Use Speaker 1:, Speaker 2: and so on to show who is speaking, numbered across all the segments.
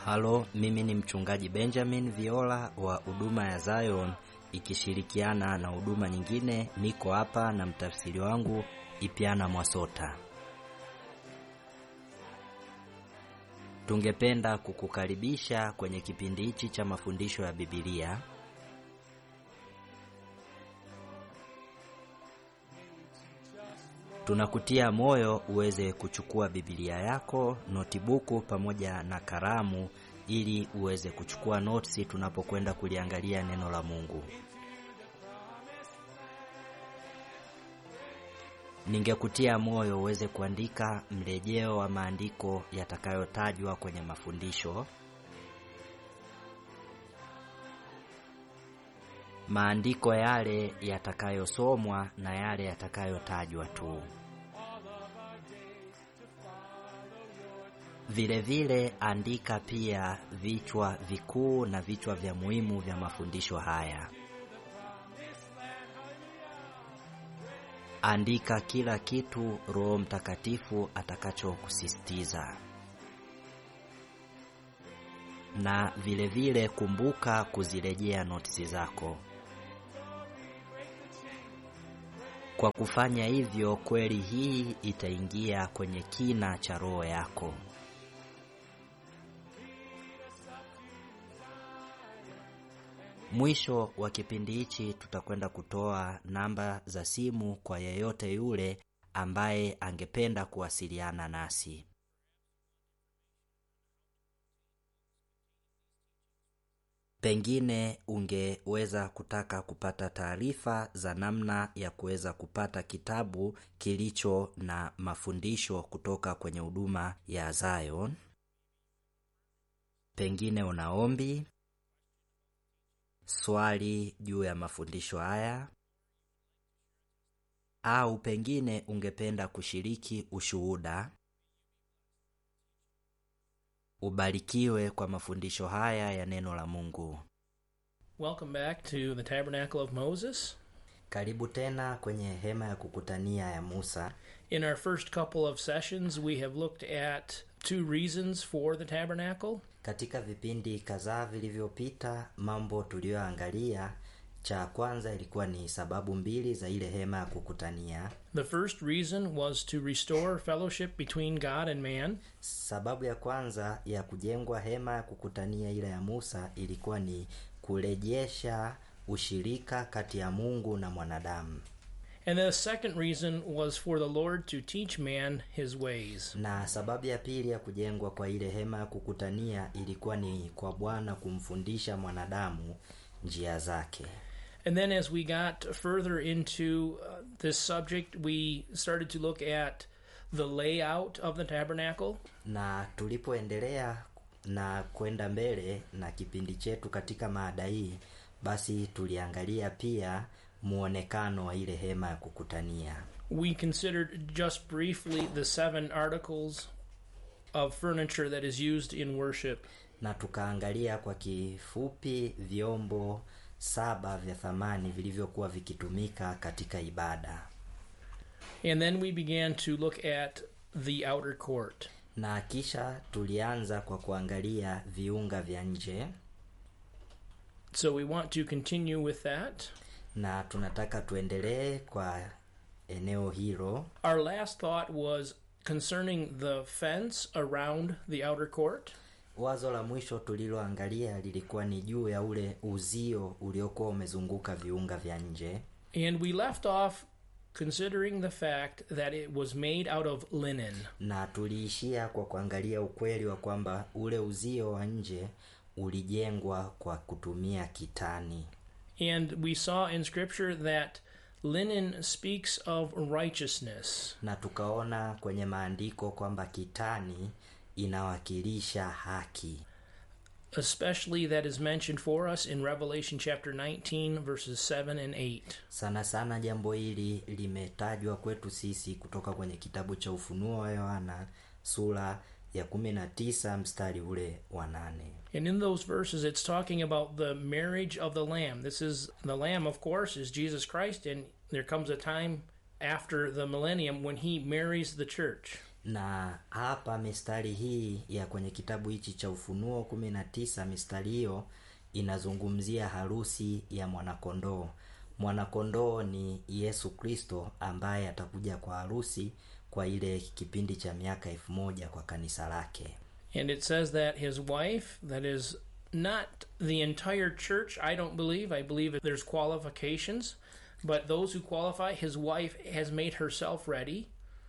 Speaker 1: Halo, mimi ni mchungaji Benjamin Viola wa huduma ya Zion ikishirikiana na huduma nyingine. Niko hapa na mtafsiri wangu Ipiana Mwasota. Tungependa kukukaribisha kwenye kipindi hichi cha mafundisho ya Biblia. Tunakutia moyo uweze kuchukua Biblia yako, notibuku pamoja na kalamu ili uweze kuchukua notisi tunapokwenda kuliangalia neno la Mungu. Ningekutia moyo uweze kuandika mrejeo wa maandiko yatakayotajwa kwenye mafundisho. Maandiko yale yatakayosomwa na yale yatakayotajwa tu. Vile vile andika pia vichwa vikuu na vichwa vya muhimu vya mafundisho haya. Andika kila kitu Roho Mtakatifu atakachokusisitiza. Na vile vile kumbuka kuzirejea notisi zako. Kwa kufanya hivyo, kweli hii itaingia kwenye kina cha roho yako. Mwisho wa kipindi hichi tutakwenda kutoa namba za simu kwa yeyote yule ambaye angependa kuwasiliana nasi. Pengine ungeweza kutaka kupata taarifa za namna ya kuweza kupata kitabu kilicho na mafundisho kutoka kwenye huduma ya Zion. Pengine una ombi, swali juu ya mafundisho haya, au pengine ungependa kushiriki ushuhuda. Ubarikiwe kwa mafundisho haya ya neno la Mungu.
Speaker 2: Welcome back to the Tabernacle of Moses.
Speaker 1: Karibu tena kwenye hema ya kukutania ya Musa.
Speaker 2: In our first couple of sessions, we have looked at two reasons for the tabernacle.
Speaker 1: Katika vipindi kadhaa vilivyopita, mambo tuliyoangalia, cha kwanza ilikuwa ni sababu mbili za ile hema ya kukutania.
Speaker 2: The first reason was to restore fellowship between God and man.
Speaker 1: Sababu ya kwanza ya kujengwa hema ya kukutania ile ya Musa ilikuwa ni kurejesha ushirika kati ya Mungu na mwanadamu.
Speaker 2: And the second reason was for the Lord to teach man his ways.
Speaker 1: Na sababu ya pili ya kujengwa kwa ile hema ya kukutania ilikuwa ni kwa Bwana kumfundisha mwanadamu njia zake.
Speaker 2: And then as we got further into uh, this subject, we started to look at the layout of the tabernacle.
Speaker 1: Na tulipoendelea na kwenda mbele na kipindi chetu katika maada hii, basi tuliangalia pia muonekano wa ile hema ya kukutania.
Speaker 2: We considered just briefly the seven articles of furniture that is used in worship.
Speaker 1: na tukaangalia kwa kifupi vyombo saba vya thamani vilivyokuwa vikitumika katika ibada,
Speaker 2: And then we began to look at the outer court.
Speaker 1: na kisha tulianza kwa kuangalia viunga vya nje,
Speaker 2: So we want to continue with that.
Speaker 1: na tunataka tuendelee kwa eneo hilo.
Speaker 2: Our last thought was concerning the fence around the outer court.
Speaker 1: Wazo la mwisho tuliloangalia lilikuwa ni juu ya ule uzio uliokuwa umezunguka viunga vya nje,
Speaker 2: And we left off considering the fact that it was made out of linen.
Speaker 1: na tuliishia kwa kuangalia ukweli wa kwamba ule uzio wa nje ulijengwa kwa kutumia kitani.
Speaker 2: And we saw in Scripture that linen speaks of righteousness.
Speaker 1: na tukaona kwenye maandiko kwamba kitani inawakilisha haki,
Speaker 2: especially that is mentioned for us in Revelation chapter 19, verses 7 and 8.
Speaker 1: sana sana. Jambo hili limetajwa kwetu sisi kutoka kwenye kitabu cha Ufunuo wa Yohana sura ya 19 mstari ule wa nane.
Speaker 2: And in those verses, it's talking about the marriage of the Lamb. This is the Lamb, of course, is Jesus Christ, and there comes a time after the millennium when he marries the church.
Speaker 1: na hapa mistari hii ya kwenye kitabu hichi cha ufunuo kumi na tisa mistari hiyo inazungumzia harusi ya mwanakondoo mwanakondoo ni yesu kristo ambaye atakuja kwa harusi kwa ile kipindi cha miaka elfu moja kwa kanisa lake
Speaker 2: And it says that his wife, that is not the entire church, I don't believe. I believe there's qualifications. But those who qualify, his wife has made herself ready.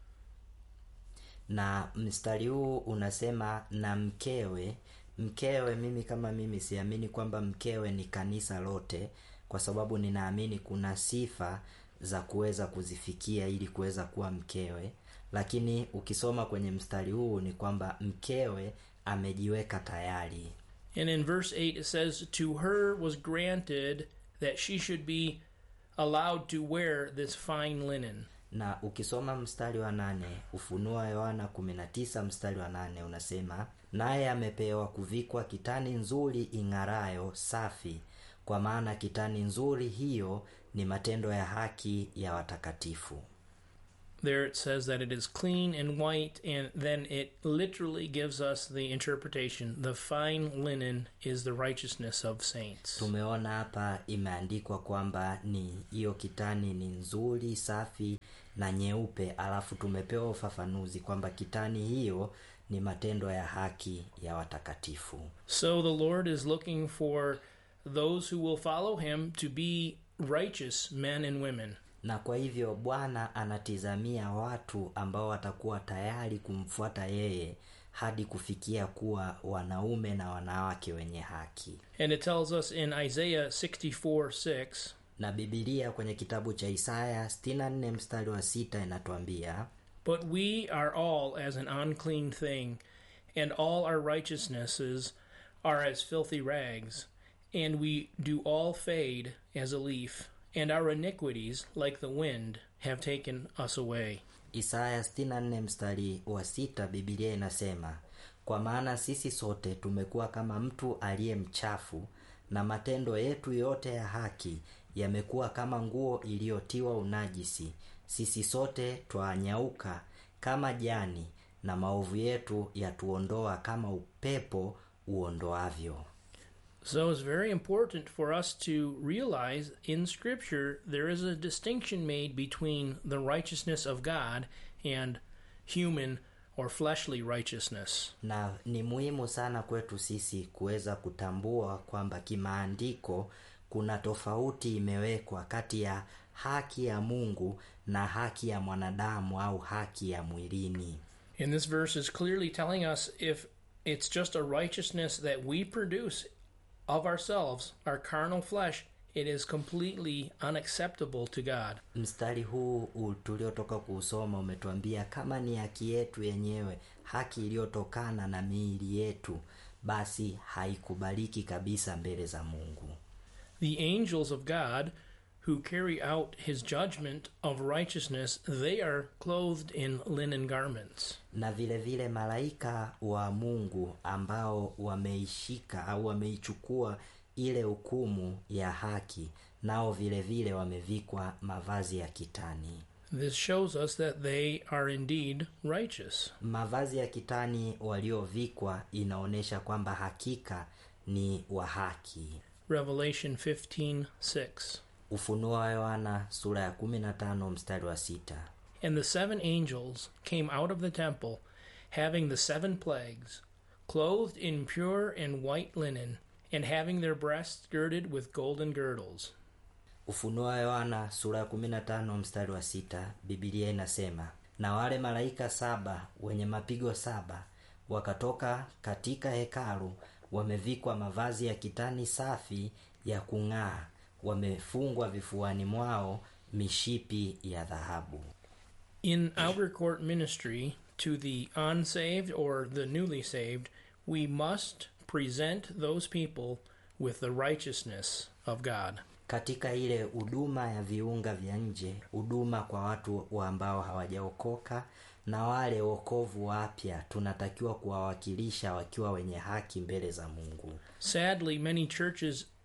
Speaker 1: na mstari huu unasema na mkewe mkewe mimi kama mimi siamini kwamba mkewe ni kanisa lote kwa sababu ninaamini kuna sifa za kuweza kuzifikia ili kuweza kuwa mkewe lakini ukisoma kwenye mstari huu ni kwamba mkewe amejiweka tayari
Speaker 2: And in verse 8, it says, To her was granted that she should be allowed to wear this fine linen.
Speaker 1: na ukisoma mstari wa nane ufunuo wa yohana 19 mstari wa nane unasema naye amepewa kuvikwa kitani nzuri ing'arayo safi kwa maana kitani nzuri hiyo ni matendo ya haki ya watakatifu
Speaker 2: There it says that it is clean and white, and then it literally gives us the interpretation the fine linen is the righteousness of saints.
Speaker 1: tumeona hapa imeandikwa kwamba ni hiyo kitani ni nzuri safi na nyeupe alafu tumepewa ufafanuzi kwamba kitani hiyo ni matendo ya haki ya watakatifu
Speaker 2: So the Lord is looking for those who will follow him to be righteous men and women.
Speaker 1: na kwa hivyo bwana anatizamia watu ambao watakuwa tayari kumfuata yeye hadi kufikia kuwa wanaume na wanawake wenye haki
Speaker 2: And it tells us in Isaiah 64 6,
Speaker 1: na bibilia kwenye kitabu cha isaya 64 mstari wa sita inatuambia
Speaker 2: But we are all as an unclean thing, and all our righteousnesses are as filthy rags, and we do all fade as a leaf, and our iniquities, like the wind, have taken us away.
Speaker 1: isaya 64 mstari wa sita bibilia inasema kwa maana sisi sote tumekuwa kama mtu aliye mchafu na matendo yetu yote ya haki yamekuwa kama nguo iliyotiwa unajisi sisi sote twanyauka kama jani na maovu yetu yatuondoa kama upepo uondoavyo
Speaker 2: So it's very important for us to realize in Scripture there is a distinction made between the righteousness of God and human or fleshly righteousness.
Speaker 1: na ni muhimu sana kwetu sisi kuweza kutambua kwamba kimaandiko kuna tofauti imewekwa kati ya haki ya mungu na haki ya mwanadamu au haki ya mwilini
Speaker 2: And this verse is clearly telling us if it's just a righteousness that we produce of ourselves, our carnal flesh, it is completely unacceptable to God.
Speaker 1: mstari huu u- tuliotoka kuusoma umetuambia kama ni haki yetu yenyewe haki iliyotokana na miili yetu basi haikubaliki kabisa mbele za mungu
Speaker 2: The angels of God who carry out his judgment of righteousness, they are clothed in linen garments.
Speaker 1: na vile vile malaika wa mungu ambao wameishika au wameichukua ile hukumu ya haki nao vile vile wamevikwa mavazi ya kitani
Speaker 2: This shows us that they are indeed righteous.
Speaker 1: mavazi ya kitani waliovikwa inaonyesha kwamba hakika ni wa haki
Speaker 2: Revelation 15 6.
Speaker 1: ufunuo wa yohana sura ya 15 mstari wa sita
Speaker 2: And the seven angels came out of the temple, having the seven plagues, clothed in pure and white linen, and having their breasts girded with golden girdles.
Speaker 1: ufunuo wa yohana sura ya 15 mstari wa sita bibilia inasema na wale malaika saba wenye mapigo saba wakatoka katika hekalu wamevikwa mavazi ya kitani safi ya kung'aa wamefungwa vifuani mwao mishipi ya dhahabu
Speaker 2: In outer court ministry to the unsaved or the newly saved, we must present those people with the righteousness of God.
Speaker 1: katika ile huduma ya viunga vya nje huduma kwa watu wa ambao hawajaokoka na wale wokovu wapya tunatakiwa kuwawakilisha wakiwa wenye haki mbele za mungu
Speaker 2: Sadly, many churches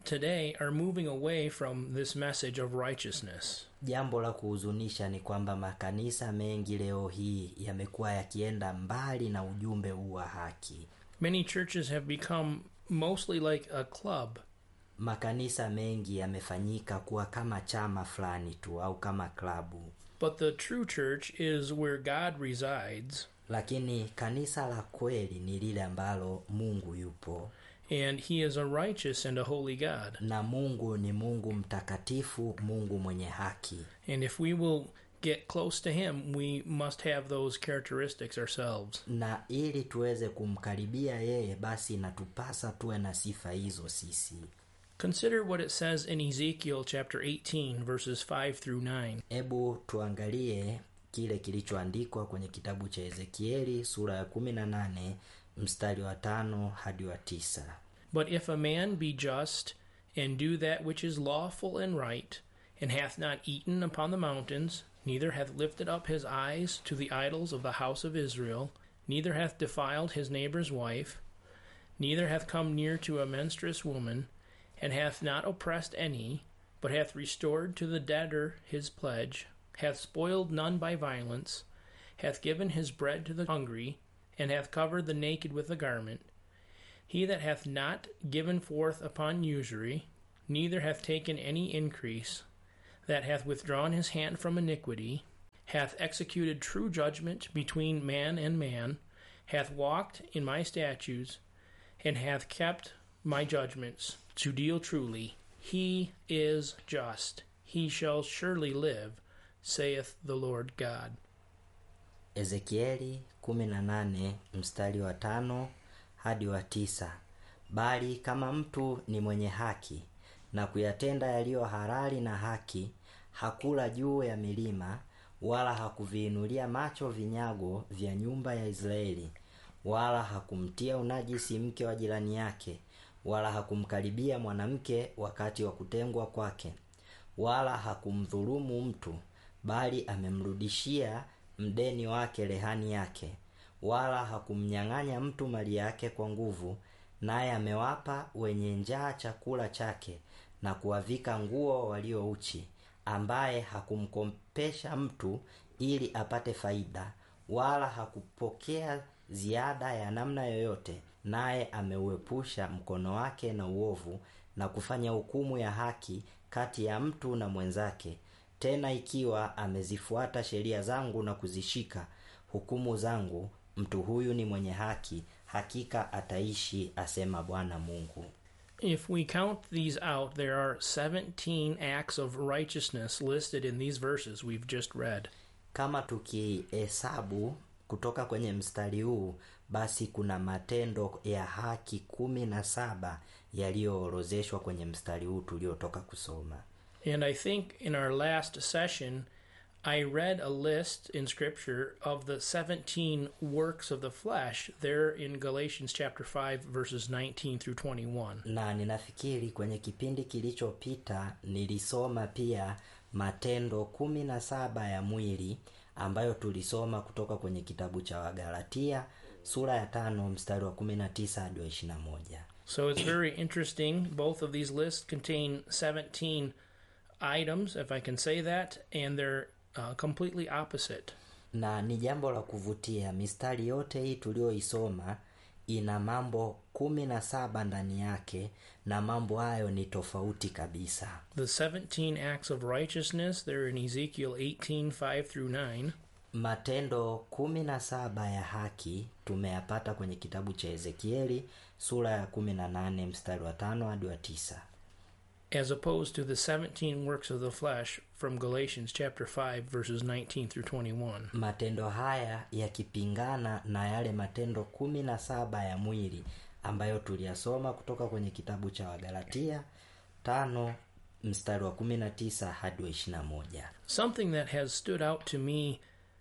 Speaker 2: today are moving away from this message of righteousness.
Speaker 1: jambo la kuhuzunisha ni kwamba makanisa mengi leo hii yamekuwa yakienda mbali na ujumbe huu wa haki
Speaker 2: Many churches have become mostly like a club,
Speaker 1: makanisa mengi yamefanyika kuwa kama chama fulani tu au kama klabu
Speaker 2: but the true church is where God resides,
Speaker 1: lakini kanisa la kweli ni lile ambalo mungu yupo
Speaker 2: and He is a righteous and a holy God.
Speaker 1: na mungu ni mungu mtakatifu mungu mwenye haki
Speaker 2: And if we will get close to Him, we must have those characteristics ourselves.
Speaker 1: na ili tuweze kumkaribia yeye basi inatupasa tuwe na sifa hizo sisi
Speaker 2: Consider what it says in Ezekiel chapter 18, verses 5 through 9.
Speaker 1: hebu tuangalie kile kilichoandikwa kwenye kitabu cha ezekieli sura ya 18 mstari wa tano hadi wa tisa
Speaker 2: But if a man be just, and do that which is lawful and right, and hath not eaten upon the mountains, neither hath lifted up his eyes to the idols of the house of Israel, neither hath defiled his neighbor's wife, neither hath come near to a menstruous woman, and hath not oppressed any, but hath restored to the debtor his pledge, hath spoiled none by violence, hath given his bread to the hungry, and hath covered the naked with a garment, he that hath not given forth upon usury, neither hath taken any increase, that hath withdrawn his hand from iniquity, hath executed true judgment between man and man, hath walked in my statutes, and hath kept my judgments to deal truly, he is just. He shall surely live, saith the Lord God.
Speaker 1: ezekieli 18 mstari wa tano hadi wa tisa bali kama mtu ni mwenye haki na kuyatenda yaliyo halali na haki hakula juu ya milima wala hakuviinulia macho vinyago vya nyumba ya israeli wala hakumtia unajisi mke wa jirani yake wala hakumkaribia mwanamke wakati wa kutengwa kwake wala hakumdhulumu mtu bali amemrudishia mdeni wake rehani yake wala hakumnyang'anya mtu mali yake kwa nguvu naye amewapa wenye njaa chakula chake na kuwavika nguo walio uchi ambaye hakumkopesha mtu ili apate faida wala hakupokea ziada ya namna yoyote naye ameuepusha mkono wake na uovu na kufanya hukumu ya haki kati ya mtu na mwenzake tena ikiwa amezifuata sheria zangu na kuzishika hukumu zangu mtu huyu ni mwenye haki hakika ataishi asema bwana mungu
Speaker 2: If we count these out, there are 17 acts of righteousness listed in these verses we've just read.
Speaker 1: kama tukihesabu kutoka kwenye mstari huu basi kuna matendo ya haki kumi na saba yaliyoorozeshwa kwenye mstari huu tuliotoka kusoma
Speaker 2: And I think in our last session, I read a list in Scripture of the 17 works of the flesh there in Galatians chapter 5, verses 19 through 21.
Speaker 1: na ninafikiri kwenye kipindi kilichopita nilisoma pia matendo kumi na saba ya mwili ambayo tulisoma kutoka kwenye kitabu cha wagalatia sura ya tano mstari wa kumi na tisa hadi wa ishirina moja
Speaker 2: So it's very interesting. Both of these lists contain 17 items, if I can say that, and they're uh, completely opposite.
Speaker 1: na ni jambo la kuvutia mistari yote hii tuliyoisoma ina mambo kumi na saba ndani yake na mambo hayo ni tofauti kabisa
Speaker 2: The 17 acts of righteousness, they're in Ezekiel 18, 5 through 9.
Speaker 1: matendo kumi na saba ya haki tumeyapata kwenye kitabu cha ezekieli sura ya kumi na nane mstari wa tano hadi wa tisa
Speaker 2: as opposed to the 17 works of the flesh from Galatians chapter 5 verses 19 through 21.
Speaker 1: matendo haya yakipingana na yale matendo kumi na saba ya mwili ambayo tuliyasoma kutoka kwenye kitabu cha wagalatia tano mstari wa kumi na tisa hadi wa ishirina moja
Speaker 2: Something that has stood out to me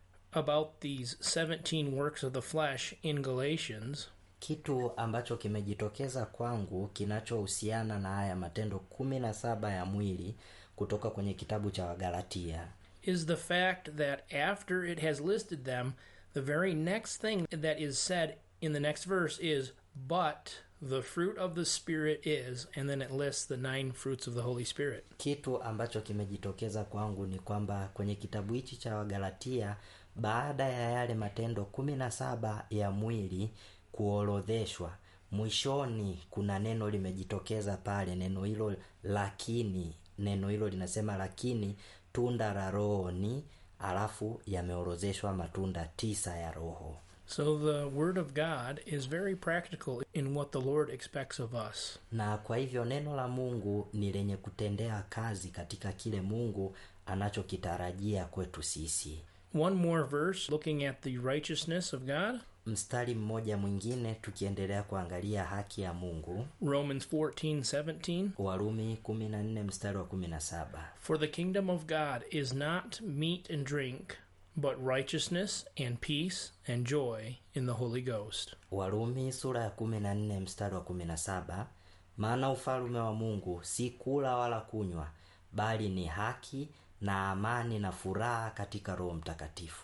Speaker 2: about these 17 works of the flesh in Galatians
Speaker 1: kitu ambacho kimejitokeza kwangu kinachohusiana na haya matendo kumi na saba ya mwili kutoka kwenye kitabu cha wagalatia
Speaker 2: is the fact that after it has listed them, the very next thing that is said in the next verse is, But the fruit of the Spirit is, and then it lists the nine fruits of the Holy Spirit.
Speaker 1: kitu ambacho kimejitokeza kwangu ni kwamba kwenye kitabu hichi cha wagalatia baada ya yale matendo kumi na saba ya mwili kuorodheshwa mwishoni kuna neno limejitokeza pale neno hilo lakini neno hilo linasema lakini tunda la roho ni alafu yameorozeshwa matunda tisa ya roho
Speaker 2: So the Word of God is very practical in what the Lord expects of us.
Speaker 1: na kwa hivyo neno la mungu ni lenye kutendea kazi katika kile mungu anachokitarajia kwetu sisi
Speaker 2: One more verse looking at the righteousness of God
Speaker 1: mstari mmoja mwingine tukiendelea kuangalia haki ya mungu
Speaker 2: Romans 14 17.
Speaker 1: warumi 14 mstari wa 17
Speaker 2: For the kingdom of God is not meat and drink, but righteousness and peace and joy in the Holy Ghost.
Speaker 1: warumi sura ya 14 mstari wa 17 maana ufalume wa mungu si kula wala kunywa bali ni haki na amani na furaha katika roho mtakatifu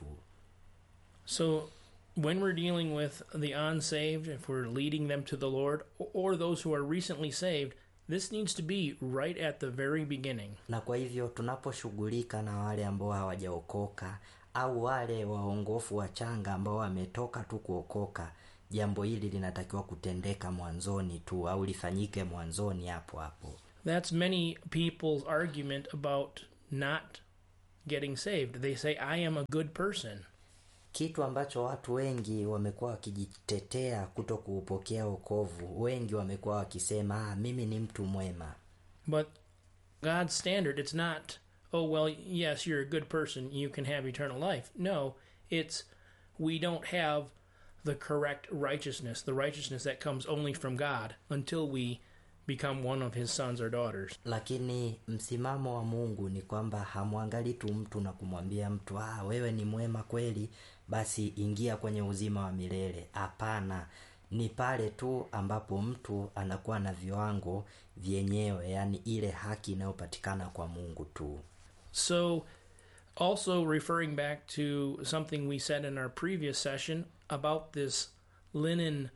Speaker 2: So, when we're dealing with the unsaved, if we're leading them to the Lord, or those who are recently saved, this needs to be right at the very beginning.
Speaker 1: na kwa hivyo tunaposhughulika na wale ambao hawajaokoka au wale waongofu wachanga ambao wametoka tu kuokoka jambo hili linatakiwa kutendeka mwanzoni tu au lifanyike mwanzoni hapo hapo
Speaker 2: That's many people's argument about not getting saved. They say, I am a good person.
Speaker 1: kitu ambacho watu wengi wamekuwa wakijitetea kuto kuupokea wokovu wengi wamekuwa wakisema ah, mimi ni mtu mwema
Speaker 2: But God's standard, it's not, oh, well, yes, you're a good person, you can have eternal life. No, it's we don't have the correct righteousness, the righteousness that comes only from God until we become one of his sons or daughters.
Speaker 1: lakini msimamo wa mungu ni kwamba hamwangali tu mtu na kumwambia mtu ah, wewe ni mwema kweli basi ingia kwenye uzima wa milele hapana ni pale tu ambapo mtu anakuwa na viwango vyenyewe yaani ile haki inayopatikana kwa mungu tu
Speaker 2: So, also referring back to something we said in our previous session about this linen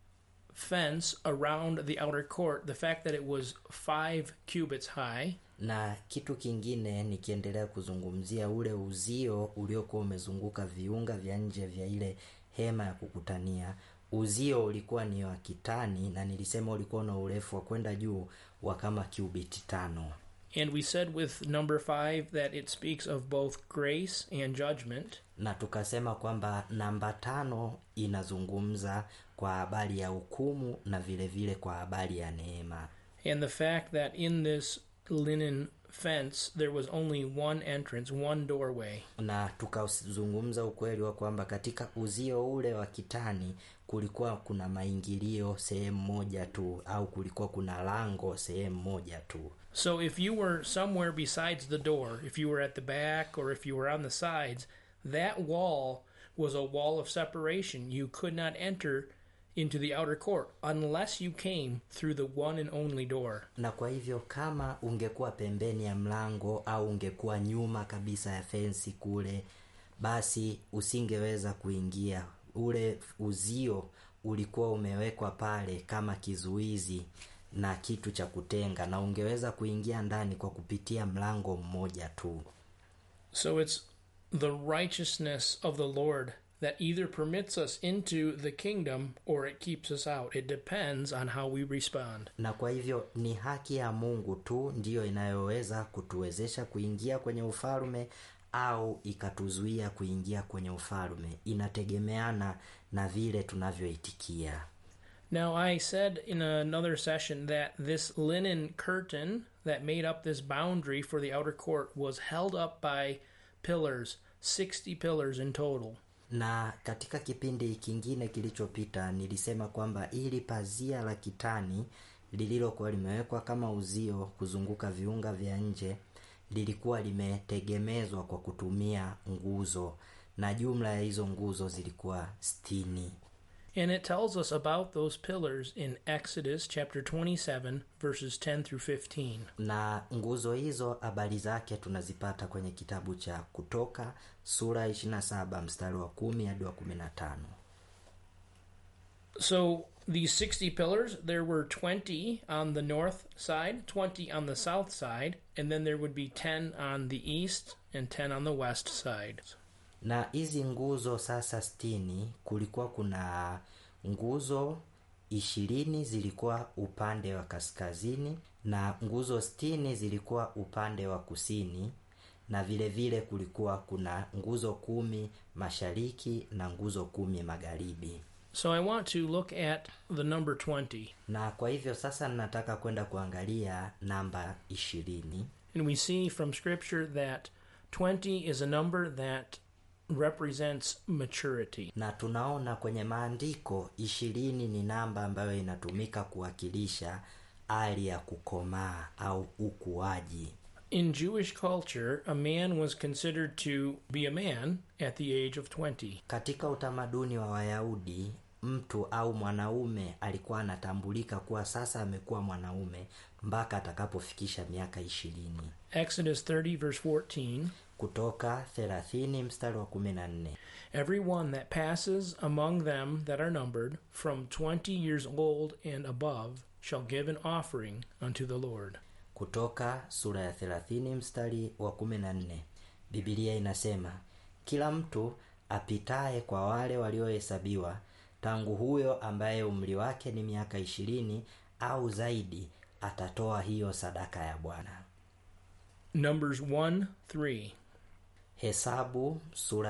Speaker 2: fence around the outer court, the fact that it was five cubits high.
Speaker 1: na kitu kingine nikiendelea kuzungumzia ule uzio uliokuwa umezunguka viunga vya nje vya ile hema ya kukutania uzio ulikuwa ni wa kitani na nilisema ulikuwa na urefu wa kwenda juu wa kama cubit tano
Speaker 2: And we said with number five that it speaks of both grace and judgment.
Speaker 1: na tukasema kwamba namba tano inazungumza kwa habari ya hukumu na vile vile kwa habari ya neema
Speaker 2: And the fact that in this linen fence there was only one entrance, one doorway.
Speaker 1: na tukazungumza ukweli wa kwamba katika uzio ule wa kitani kulikuwa kuna maingilio sehemu moja tu au kulikuwa kuna lango sehemu moja tu
Speaker 2: So if you were somewhere besides the door, if you were at the back or if you were on the sides, that wall was a wall of separation. You could not enter into the outer court unless you came through the one and only door.
Speaker 1: na kwa hivyo kama ungekuwa pembeni ya mlango au ungekuwa nyuma kabisa ya fensi kule basi usingeweza kuingia ule uzio ulikuwa umewekwa pale kama kizuizi na kitu cha kutenga na ungeweza kuingia ndani kwa kupitia mlango mmoja tu
Speaker 2: So it's the righteousness of the Lord that either permits us into the kingdom or it keeps us out. It depends on how we respond.
Speaker 1: na kwa hivyo ni haki ya mungu tu ndiyo inayoweza kutuwezesha kuingia kwenye ufalme au ikatuzuia kuingia kwenye ufalme inategemeana na vile tunavyoitikia
Speaker 2: Now, I said in another session that this linen curtain that made up this boundary for the outer court was held up by pillars, 60 pillars in total.
Speaker 1: na katika kipindi kingine kilichopita nilisema kwamba ili pazia la kitani lililokuwa limewekwa kama uzio kuzunguka viunga vya nje lilikuwa limetegemezwa kwa kutumia nguzo na jumla ya hizo nguzo zilikuwa stini
Speaker 2: And it tells us about those pillars in Exodus chapter 27, verses 10 through 15.
Speaker 1: na nguzo hizo habari zake tunazipata kwenye kitabu cha kutoka sura 27 mstari wa kumi hadi wa 15
Speaker 2: So, These 60 pillars, there were 20 on the north side, 20 on the south side, and then there would be 10 on the east and 10 on the west side.
Speaker 1: na hizi nguzo sasa stini kulikuwa kuna nguzo ishirini zilikuwa upande wa kaskazini na nguzo stini zilikuwa upande wa kusini na vile vile kulikuwa kuna nguzo kumi mashariki na nguzo kumi magharibi
Speaker 2: So I want to look at the number 20.
Speaker 1: na kwa hivyo sasa ninataka kwenda kuangalia namba ishirini
Speaker 2: And we see from Scripture that 20 is a number that represents maturity.
Speaker 1: na tunaona kwenye maandiko ishirini ni namba ambayo inatumika kuwakilisha hali ya kukomaa au ukuaji
Speaker 2: In Jewish culture, a man was considered to be a man at the age of 20.
Speaker 1: katika utamaduni wa wayahudi mtu au mwanaume alikuwa anatambulika kuwa sasa amekuwa mwanaume mpaka atakapofikisha miaka ishirini
Speaker 2: Exodus 30, verse 14
Speaker 1: kutoka 30 mstari wa 14
Speaker 2: Every one that passes among them that are numbered from 20 years old and above shall give an offering unto the Lord.
Speaker 1: kutoka sura ya 30 mstari wa 14 bibilia inasema kila mtu apitaye kwa wale waliohesabiwa tangu huyo ambaye umri wake ni miaka ishirini au zaidi atatoa hiyo sadaka ya bwana
Speaker 2: Numbers 1 3.
Speaker 1: hesabu sura